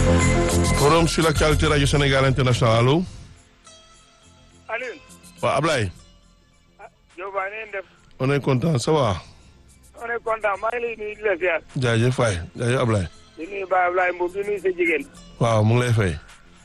forum sur l'actualité rajo Sénégal international allo. Alioune. waaw Ablaye. ah Diop Ba ngeen def. on est content ça va. on est content maa ngi lay nuyu di la ziar. jaajëf waay jaajëf Ablaye. di nuyu Baye Ablaye Mbow di nuyu sa jigéen. waaw mu ngi lay fay.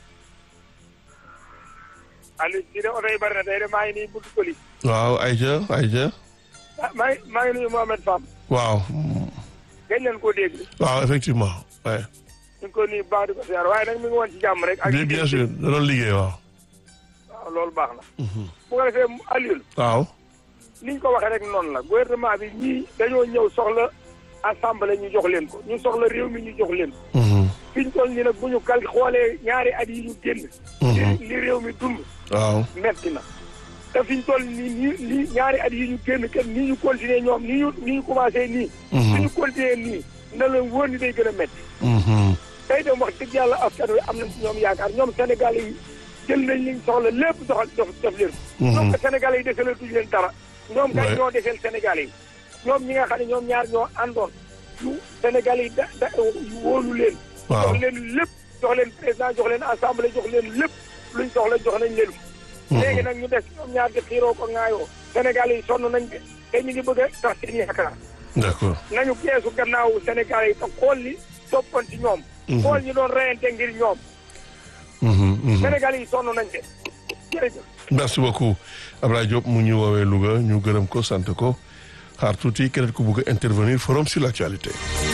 Alioune si de oto yi bari na tey de maa ngi nii buntu Koli. waaw Aïcha Aïcha. ah maa ngi maa ngi nuyu Mohamed Fam. waaw. gëj leen koo dégg. waaw effectivement ouais. ñu ngi ko nuyu bu baax di ko ziar waaye nag mi ngi woon ci jàmm rek. ak bien bien sûr da doon liggéey waaw. waaw loolu baax na. bu ko defee Alioune. waaw. ni ñu ko waxee rek noonu la gouvernement bi ñii dañoo ñëw soxla assemblée ñu jox leen ko ñu soxla réew mi ñu jox leen ko. fi ñu toll nii nag bu ñu kal xoolee ñaari at yi ñu génn. li li réew mi dund. waaw. metti na te fi ñu toll nii nii nii ñaari at yi ñu génn kenn nii ñu continuer ñoom nii ñu nii ñu commencé nii. su ñu continuer nii na leen wóor ni day gën a metti tey dem wax dëgg yàlla askan wi am nañ ci ñoom yaakaar ñoom Sénégal yi jël nañ liñ soxla lépp doxal def def leen. ñoom que Sénégal yi desalee tuñ leen dara. ñoom kay Ouais. ñoo deseel Sénégal yi. ñoom ñi nga xam ne ñoom ñaar ñoo àndoon yu Sénégal yi da da yu wóolu leen. waaw jox leen lépp jox leen président jox leen assemblée jox leen lépp luñ soxla jox nañ leen ko. léegi nag ñu des ñoom ñaar di xiiroo ko ŋaayoo Sénégal yi sonn nañ de te ñu ngi bëgg a tax seen yaakaar d'accord. nañu geesu gannaaw Sénégal yi te xool li toppoon ci ñoom. xool ñi doon reyante ngir ñoom Sénégal yi sonn nañ de jërëjëf. merci beaucoup Ablaye Diop mu ñu woowee Louga ñu gërëm ko sant ko xaar tuuti keneen ku bugg a intervenir forum sur l'actualité.